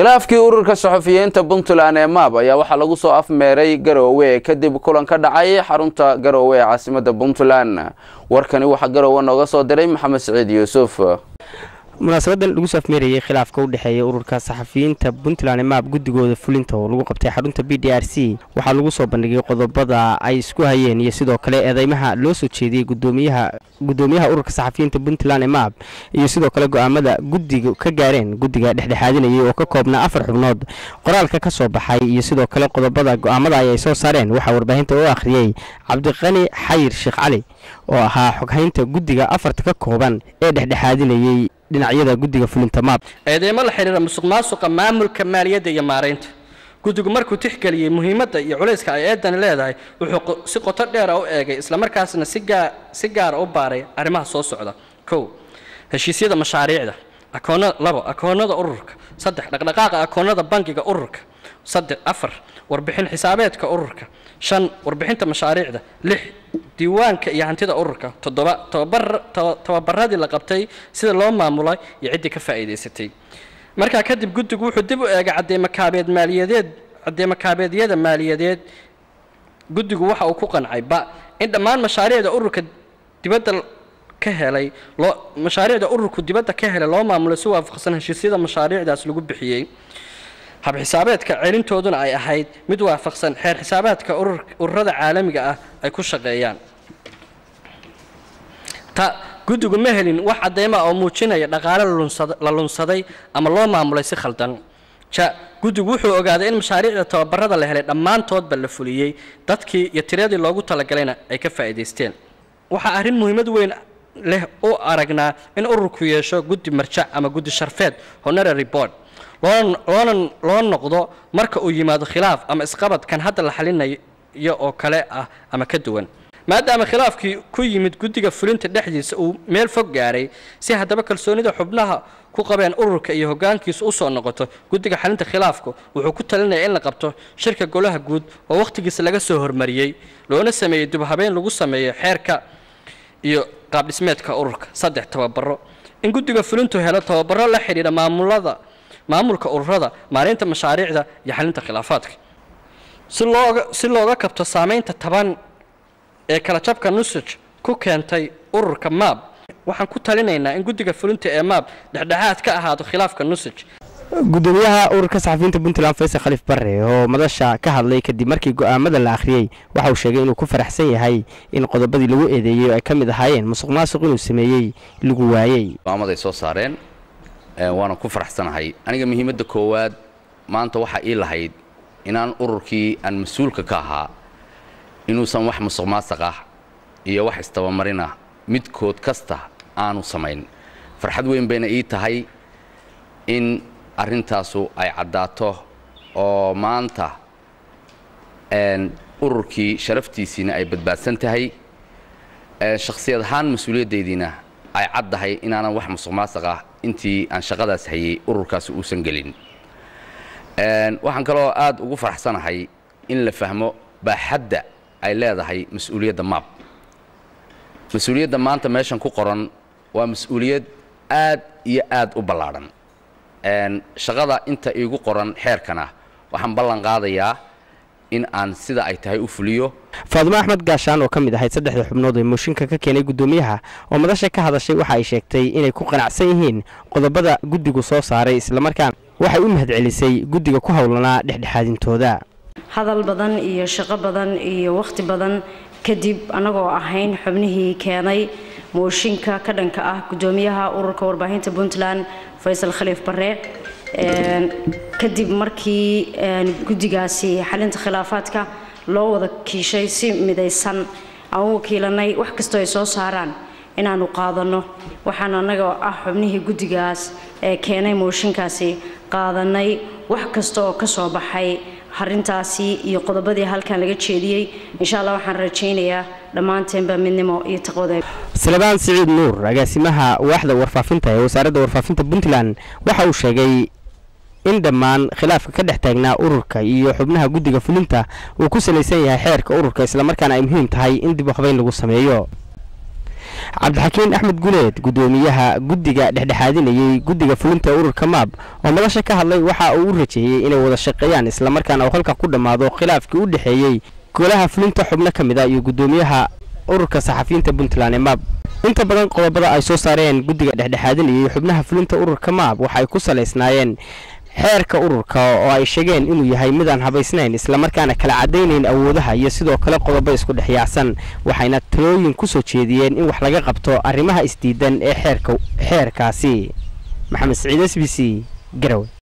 khilaafkii ururka saxufiyiinta puntland ee maab ayaa waxaa lagu soo afmeeray garoowe kadib kulan ka dhacay xarunta garoowe ee caasimada puntland warkani waxaa garoowe nooga soo diray maxamed siciid yuusuf munaasabadan lagu soo afmeerayay khilaafka u dhexeeya ururka saxafiyiinta puntland maab guddigooda fulinta oo lagu qabtay xarunta b d r c waxaa lagu soo bandhigay qodobada ay isku hayeen iyo sidoo kale eedeymaha loo soo jeediyey gudoomiyaha gudoomiyaha ururka saxafiyiinta puntland maab iyo sidoo kale go-aamada guddiga ka gaareen guddiga dhexdhexaadinayay oo ka koobnaa afar xubnood qoraalka ka soo baxay iyo sidoo kale qodobada go-aamada ay soo saareen waxaa warbaahinta u akhriyey cabdiqani xayir sheekh cali oo ahaa xoghaynta guddiga afarta ka kooban ee dhexdhexaadinayey dhinacyada guddiga fulinta maab eedeymo la xidhiira musuq maasuqa maamulka maaliyadda iyo maaraynta guddigu markuu tixgeliyey muhiimadda iyo culayska ay eedani leedahay wuxuu si qoto dheera u eegay islamarkaasna si gaara u baaray arrimaha soo socda kow heshiisyada mashaariicda akoona labo akoonada ururka saddex dhaqdhaqaaqa akoonada bangiga ururka saddex afar warbixin xisaabeedka ururka shan warbixinta mashaariicda lix diiwaanka iyo hantida ururka toddoba tababaradii la qabtay sida loo maamulay iyo ciddii ka faa'iidaysatay markaa kadib guddigu wuxuu dib u eegay cadeemakaabeed maaliyadeed cadeemakaabeedyada maaliyadeed guddigu waxa uu ku qancay ba in dhammaan mashaariicda ururka dibadda ka helay loo mashaariicda ururku dibadda ka helay loo maamulay si waafaqsan heshiisyada mashaariicdaas lagu bixiyey hab xisaabeedka celintooduna ay ahayd mid waafaqsan xeer xisaabaadka ururada caalamiga ah ay ku shaqeeyaan ta guddigu ma helin wax cadeyma oo muujinaya dhaqaale la lunsaday ama loo maamulay si khaldan ja guddigu wuxuu ogaaday in mashaariicda tababarada la helay dhammaantoodba la fuliyey dadkii iyo tiradii loogu talagalayna ay ka faa'iidaysteen waxaa arrin muhiimad weyn leh u aragnaa in ururku yeesho guddi marjac ama guddi sharfeed honorary board loona loo noqdo marka uu yimaado khilaaf ama isqabad kan hadda la xalinayo oo kale ah ama ka duwan maadaama khilaafkii ku yimid guddiga fulinta dhexdiisa uu meel fog gaaray si haddaba kalsoonida xubnaha ku qabeen ururka iyo hoggaankiisu u soo noqoto guddiga xalinta khilaafku wuxuu ku talinaya in la qabto shirka golaha guud oo wakhtigiisa laga soo hormariyey loona sameeyey dubhabeyn lagu sameeyo xeerka iyo qaabdhismeedka ururka saddex tababaro in guddiga fulintu helo tababaro la xidhiidha maamulada maamulka ururada maareynta mashaariicda iyo xalinta khilaafaadka si looga si looga kabto saamaynta taban ee kala jabka nusaj ku keentay ururka maab waxaan ku talinaynaa in guddiga fulinta ee maab dhexdhexaad ka ahaado khilaafka nusaj gudoomiyaha ururka saxafiyiinta puntland faysal khaliif barre oo madasha ka hadlay kadib markii go-aamada la akhriyey waxa uu sheegay inuu ku faraxsan yahay in qodobadii lagu eedeeyey oo ay ka mid ahaayeen musuq maasuq inuu sameeyey lagu waayey go'aamaday soo saareen waana ku faraxsanahay aniga muhiimadda koowaad maanta waxaa ii lahayd inaan ururkii aan mas-uulka ka ahaa inuusan wax musuq maasaq ah iyo wax istabamarin ah midkood kasta aanu samayn farxad weyn bayna ii tahay in arrintaasu ay caddaato oo maanta ururkii sharaftiisiina ay badbaadsan tahay shakhsiyad ahaan mas-uuliyadaydiina ay caddahay inaanan wax musuq maasaq ah intii aan shaqadaas hayay ururkaasi uusan gelin waxaan kaloo aad ugu faraxsanahay in la fahmo baaxadda ay leedahay mas-uuliyadda maab mas-uuliyadda maanta meeshan ku qoran waa mas-uuliyad aad iyo aad u ballaadhan shaqada inta iigu qoran xeerkana waxaan ballan qaadayaa in aan sida ay tahay u fuliyo faadimo axmed gaashaan oo ka mid ahayd saddexda xubnood ee mooshinka ka keenay guddoomiyaha oo madasha ka hadashay waxa ay sheegtay inay ku qanacsan yihiin qodobada guddigu soo saaray islamarkaana waxay u mahadcelisay guddiga ku howlanaa dhexdhexaadintooda hadal badan iyo shaqo badan iyo wakhti badan kadib annagoo ahayn xubnihii keenay mooshinka ka dhanka ah guddoomiyaha ururka warbaahinta puntland faysal khaliif barre kadib markii guddigaasi xalinta khilaafaadka loo wada kiishay si midaysan aan u wakiilanay wax kastoo ay soo saaraan inaanu qaadanno waxaan annaga ah xubnihii guddigaas ee keenay mooshinkaasi qaadanay wax kasta oo ka soo baxay arintaasi iyo qodobadii halkan laga jeediyey insha allah waxaan rajaynayaa dhammaanteenba midnimo iyo taqwada salebaan siciid nuur agaasimaha waaxda warfaafinta ee wasaaradda warfaafinta puntland waxa uu sheegay in dhammaan khilaafka ka dhex taagnaa ururka iyo xubnaha guddiga fulinta uu ku salaysan yahay xeerka ururka islamarkaana ay muhiim tahay in dib u habeyn lagu sameeyo cabdixakiin axmed guleed gudoomiyaha guddiga dhexdhexaadinayey guddiga fulinta ururka maab oo madasha ka hadlay waxa uu u rajeeyey inay wada shaqeeyaan islamarkaana uu halka ku dhammaado khilaafkii u dhexeeyey golaha fulinta xubno ka mid a iyo gudoomiyaha ururka saxafiyiinta puntland ee maab inta badan qodobada ay soo saareen guddiga dhexdhexaadinayay xubnaha fulinta ururka maab waxa ay ku salaysnaayeen xeerka ururka oo ay sheegeen inuu yahay midaan habaysnayn islamarkaana kala cadaynayn awoodaha iyo sidoo kale qodobo isku dhex yaacsan waxayna talooyin ku soo jeediyeen in wax laga qabto arrimaha isdiidan ee xeerka xeerkaasi maxamed siciid s b c garowe